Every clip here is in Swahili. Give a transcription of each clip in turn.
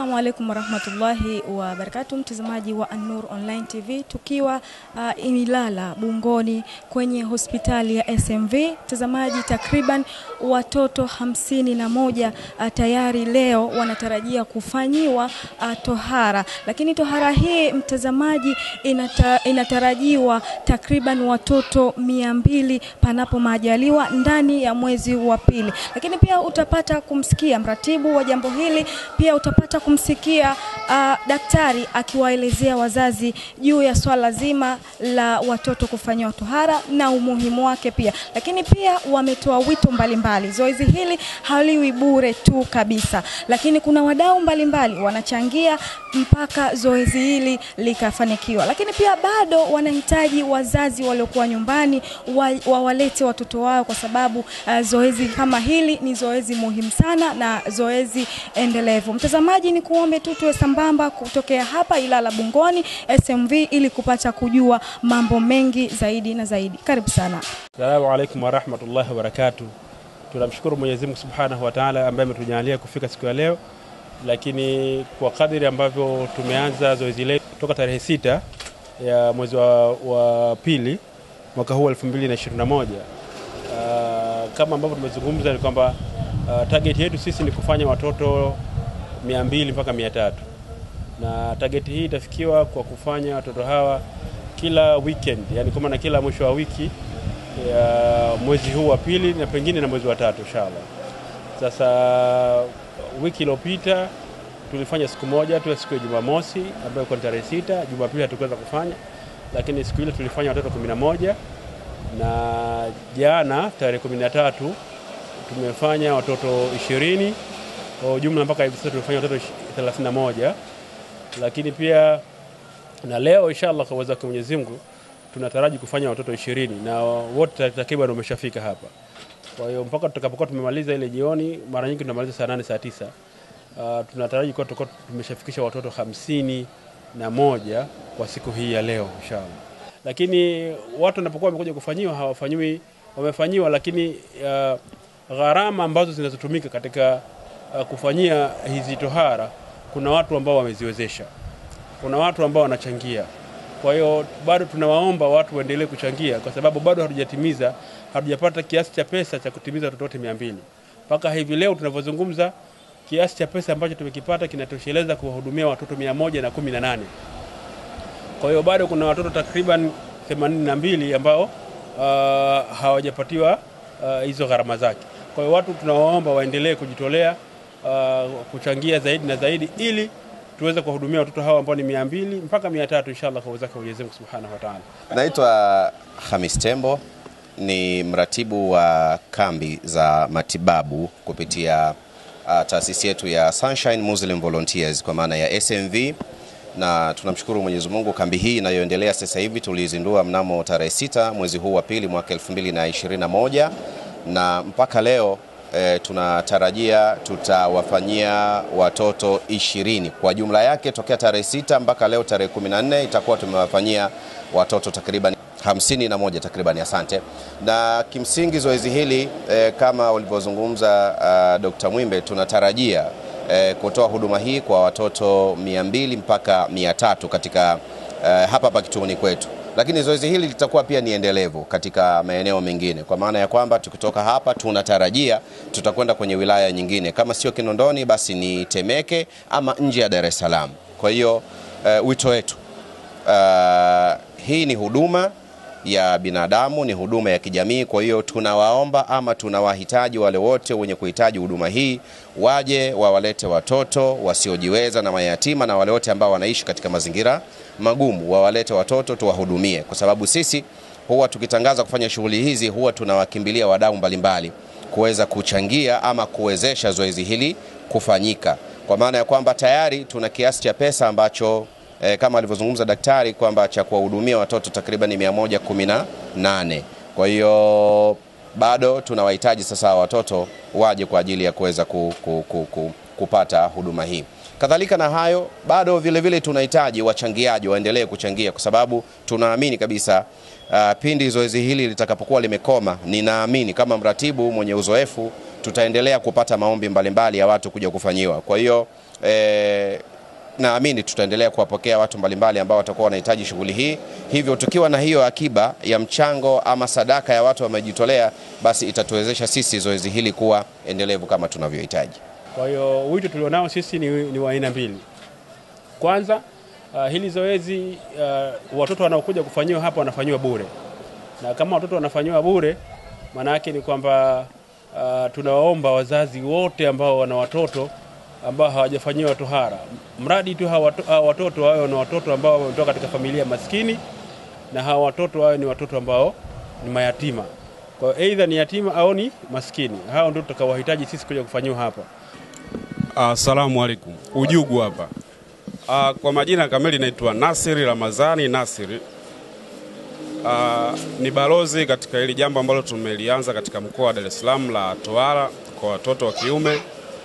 Assalamu alaikum warahmatullahi wabarakatu, mtazamaji wa An-Nur Online TV, tukiwa uh, Ilala Bungoni kwenye hospitali ya SMV. Mtazamaji, takriban watoto hamsini na moja uh, tayari leo wanatarajia kufanyiwa uh, tohara, lakini tohara hii mtazamaji, inata, inatarajiwa takriban watoto mia mbili panapo majaliwa ndani ya mwezi wa pili, lakini pia utapata kumsikia mratibu wa jambo hili, pia utapata kumsikia uh, daktari akiwaelezea wazazi juu ya swala zima la watoto kufanyiwa tohara na umuhimu wake pia, lakini pia wametoa wito mbalimbali. Zoezi hili haliwi bure tu kabisa, lakini kuna wadau mbalimbali wanachangia mpaka zoezi hili likafanikiwa, lakini pia bado wanahitaji wazazi waliokuwa nyumbani wawalete wa watoto wao, kwa sababu uh, zoezi kama hili ni zoezi muhimu sana na zoezi endelevu. Mtazamaji, ni kuombe tu tuwe sambamba kutokea hapa Ilala Bungoni SMV ili kupata kujua mambo mengi zaidi na zaidi. Karibu sana. Assalamu alaikum warahmatullahi wabarakatuh. Tunamshukuru Mwenyezi Mungu Subhanahu wa Ta'ala ambaye ametujalia kufika siku ya leo, lakini kwa kadiri ambavyo tumeanza zoezi letu toka tarehe sita ya mwezi wa, wa pili mwaka huu 2021 uh, kama ambavyo tumezungumza ni kwamba uh, target yetu sisi ni kufanya watoto 200 mpaka 300 na target hii itafikiwa kwa kufanya watoto hawa kila weekend, yani kwa maana kila mwisho wa wiki ya mwezi huu wa pili na pengine na mwezi wa tatu inshallah. Sasa wiki iliyopita tulifanya siku moja tu, siku ya Jumamosi ambayo kwa tarehe sita. Jumapili hatukuweza kufanya, lakini siku ile tulifanya watoto kumi na moja na jana tarehe kumi na tatu tumefanya watoto ishirini kwa jumla mpaka hivi sasa tumefanya watoto 31 lakini pia na leo inshallah kwa uwezo wa Mwenyezi Mungu tunataraji kufanya watoto ishirini na wote takriban wameshafika hapa. Kwa hiyo mpaka tutakapokuwa tumemaliza ile jioni, mara nyingi tunamaliza saa nane saa tisa uh, tunataraji kuwa tutakuwa tumeshafikisha watoto hamsini na moja kwa siku hii ya leo inshallah. Lakini watu wanapokuwa wamekuja kufanyiwa hawafanyiwi, wamefanyiwa, lakini uh, gharama ambazo zinazotumika katika uh, kufanyia hizi tohara, kuna watu ambao wameziwezesha, kuna watu ambao wanachangia. Kwa hiyo bado tunawaomba watu waendelee kuchangia, kwa sababu bado hatujatimiza, hatujapata kiasi cha pesa cha kutimiza watoto wote mia mbili mpaka hivi leo tunavyozungumza. Kiasi cha pesa ambacho tumekipata kinatosheleza kuwahudumia watoto mia moja na kumi na nane. Kwa hiyo bado kuna watoto takriban themanini na mbili ambao uh, hawajapatiwa uh, hizo gharama zake. Kwa hiyo watu tunawaomba waendelee kujitolea uh, kuchangia zaidi na zaidi ili tuweze kuwahudumia watoto hawa ambao ni mia mbili mpaka mia tatu inshallah kwa uwezake Mwenyezi Mungu Subhanahu wa Ta'ala. Naitwa Hamis Tembo, ni mratibu wa kambi za matibabu kupitia uh, taasisi yetu ya Sunshine Muslim Volunteers kwa maana ya SMV, na tunamshukuru Mwenyezi Mungu, kambi hii inayoendelea sasa hivi tulizindua mnamo tarehe sita mwezi huu wa pili mwaka 2021 na mpaka leo E, tunatarajia tutawafanyia watoto ishirini kwa jumla yake tokea tarehe sita mpaka leo tarehe 14 itakuwa tumewafanyia watoto takriban hamsini na moja takriban, asante. Na kimsingi zoezi hili e, kama ulivyozungumza uh, Dr. Mwimbe tunatarajia e, kutoa huduma hii kwa watoto mia mbili mpaka mia tatu katika uh, hapa hapa kituoni kwetu lakini zoezi hili litakuwa pia ni endelevu katika maeneo mengine, kwa maana ya kwamba tukitoka hapa tunatarajia tutakwenda kwenye wilaya nyingine, kama sio Kinondoni basi ni Temeke ama nje ya Dar es Salaam. Kwa hiyo uh, wito wetu uh, hii ni huduma ya binadamu, ni huduma ya kijamii. Kwa hiyo tunawaomba ama tunawahitaji wale wote wenye kuhitaji huduma hii waje wawalete watoto wasiojiweza na mayatima na wale wote ambao wanaishi katika mazingira magumu, wawalete watoto tuwahudumie, kwa sababu sisi huwa tukitangaza kufanya shughuli hizi huwa tunawakimbilia wadau mbalimbali kuweza kuchangia ama kuwezesha zoezi hili kufanyika, kwa maana ya kwamba tayari tuna kiasi cha pesa ambacho E, kama alivyozungumza daktari kwamba cha kuwahudumia watoto takriban 118. Kwa hiyo bado tunawahitaji sasa watoto waje kwa ajili ya kuweza ku, ku, ku, ku, kupata huduma hii. Kadhalika na hayo, bado vile vile tunahitaji wachangiaji waendelee kuchangia, kwa sababu tunaamini kabisa uh, pindi zoezi hili litakapokuwa limekoma, ninaamini kama mratibu mwenye uzoefu tutaendelea kupata maombi mbalimbali mbali ya watu kuja kufanyiwa. Kwa hiyo eh, naamini tutaendelea kuwapokea watu mbalimbali ambao watakuwa wanahitaji shughuli hii. Hivyo tukiwa na hiyo akiba ya mchango ama sadaka ya watu wamejitolea, basi itatuwezesha sisi zoezi hili kuwa endelevu kama tunavyohitaji. Kwa hiyo wito tulionao sisi ni, ni wa aina mbili. Kwanza uh, hili zoezi uh, watoto wanaokuja kufanyiwa hapa wanafanyiwa bure, na kama watoto wanafanyiwa bure, maana yake ni kwamba uh, tunawaomba wazazi wote ambao wana watoto ambao hawajafanyiwa tohara, mradi tu hawa hawa watoto wawe ni watoto ambao wametoka katika familia maskini, na hawa watoto wawe ni watoto ambao ni mayatima. Kwa hiyo aidha ni yatima au ni maskini, hao ndio tutakaowahitaji sisi kuja kufanyiwa hapa. Asalamu alaikum. Ujugu hapa. Ah, kwa majina kamili naitwa Nasiri Ramazani Nasiri. Ah, ni balozi katika hili jambo ambalo tumelianza katika mkoa wa Dar es Salaam la tohara kwa watoto wa kiume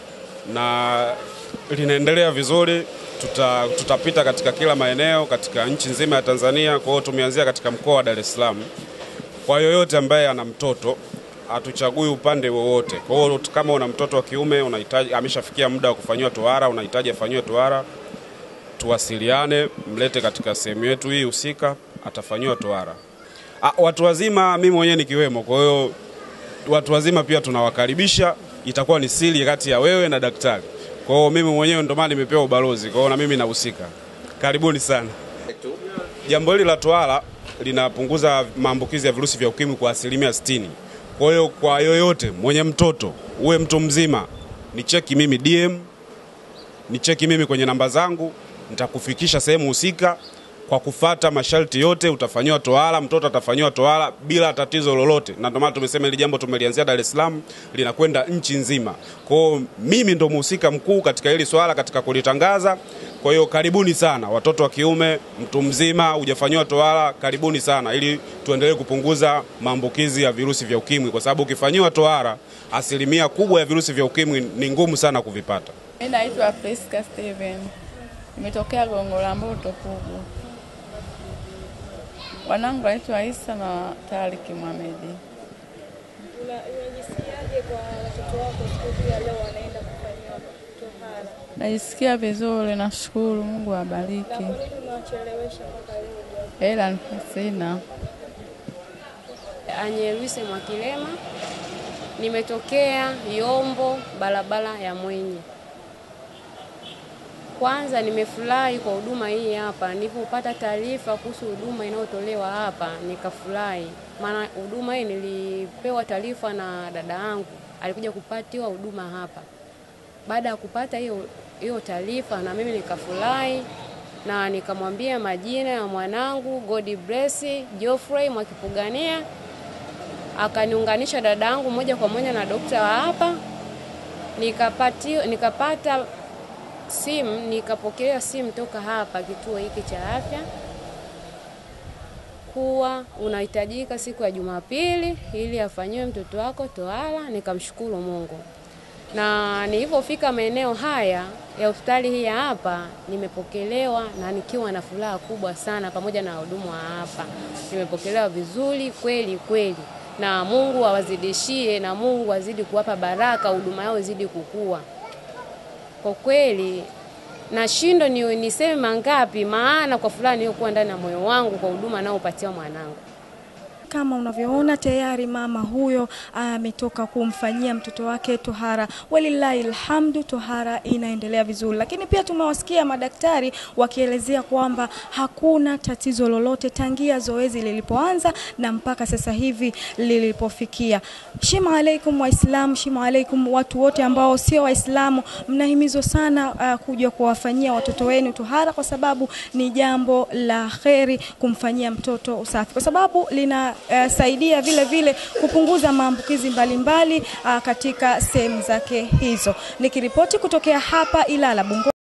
na linaendelea vizuri. Tuta, tutapita katika kila maeneo katika nchi nzima ya Tanzania. Kwa hiyo tumeanzia katika mkoa wa Dar es Salaam. Kwa yoyote ambaye ana mtoto hatuchagui upande wowote. Kwa hiyo kama una mtoto wa kiume unahitaji, ameshafikia muda wa kufanyiwa tohara, unahitaji afanyiwe tohara, tuwasiliane, mlete katika sehemu yetu hii husika, atafanyiwa tohara. Ah, watu wazima, mimi mwenyewe nikiwemo. Kwa hiyo watu wazima pia tunawakaribisha, itakuwa ni siri kati ya wewe na daktari. Kwa hiyo mimi mwenyewe ndo maana nimepewa ubalozi, kwa hiyo na mimi nahusika. Karibuni sana. Jambo hili la tohara linapunguza maambukizi ya virusi vya ukimwi kwa asilimia 60. Kwa hiyo kwa yoyote mwenye mtoto, uwe mtu mzima, ni cheki mimi DM, ni cheki mimi kwenye namba zangu, nitakufikisha sehemu husika kwa kufata masharti yote, utafanyiwa tohara, mtoto atafanyiwa tohara bila tatizo lolote, na ndio maana tumesema hili jambo tumelianzia Dar es Salaam, linakwenda nchi nzima. Kwa hiyo mimi ndo mhusika mkuu katika hili swala, katika kulitangaza. Kwa hiyo karibuni sana watoto wa kiume, mtu mzima hujafanyiwa tohara, karibuni sana, ili tuendelee kupunguza maambukizi ya virusi vya ukimwi, kwa sababu ukifanyiwa tohara, asilimia kubwa ya virusi vya ukimwi ni ngumu sana kuvipata. Mimi naitwa Priska Steven, nimetokea Gongo la Mboto Pugu. Wanangu naitwa Isa na Tariki Mohamedi. Unajisikiaje kwa watoto wako siku hii ya leo wanaenda kufanyiwa tohara? Najisikia vizuri, nashukuru Mungu awabariki. Kwa nini unawachelewesha mpaka leo? Hela sina. Anyelwise Mwakilema, nimetokea Yombo, barabara ya Mwenye. Kwanza nimefurahi kwa huduma hii hapa. Nilipopata taarifa kuhusu huduma inayotolewa hapa nikafurahi, maana huduma hii nilipewa taarifa na dada yangu, alikuja kupatiwa huduma hapa. Baada ya kupata hiyo hiyo taarifa, na mimi nikafurahi na nikamwambia majina ya mwanangu God bless Geoffrey Mwakipugania, akaniunganisha dada yangu moja kwa moja na dokta wa hapa, nikapati, nikapata simu nikapokea simu toka hapa kituo hiki cha afya kuwa unahitajika siku ya Jumapili ili afanyiwe mtoto wako tohara. Nikamshukuru Mungu, na nilipofika maeneo haya ya hospitali hii ya hapa nimepokelewa na nikiwa na furaha kubwa sana, pamoja na wahudumu wa hapa nimepokelewa vizuri kweli kweli, na Mungu awazidishie na Mungu azidi kuwapa baraka, huduma yao izidi kukua kwa kweli nashindwa ni niseme mangapi, maana kwa fulani iliyokuwa ndani ya moyo wangu kwa huduma anaopatia mwanangu. Kama unavyoona tayari mama huyo ametoka kumfanyia mtoto wake tohara. Walillahi alhamdu, tohara inaendelea vizuri, lakini pia tumewasikia madaktari wakielezea kwamba hakuna tatizo lolote tangia zoezi lilipoanza na mpaka sasa hivi lilipofikia. Shima alaikum Waislamu, shima alaikum watu wote ambao sio Waislamu, mnahimizwa sana uh, kuja kuwafanyia watoto wenu tohara, kwa sababu ni jambo la kheri kumfanyia mtoto usafi, kwa sababu lina uh, saidia vile vile kupunguza maambukizi mbalimbali uh, katika sehemu zake hizo. Nikiripoti kutokea hapa Ilala Bungo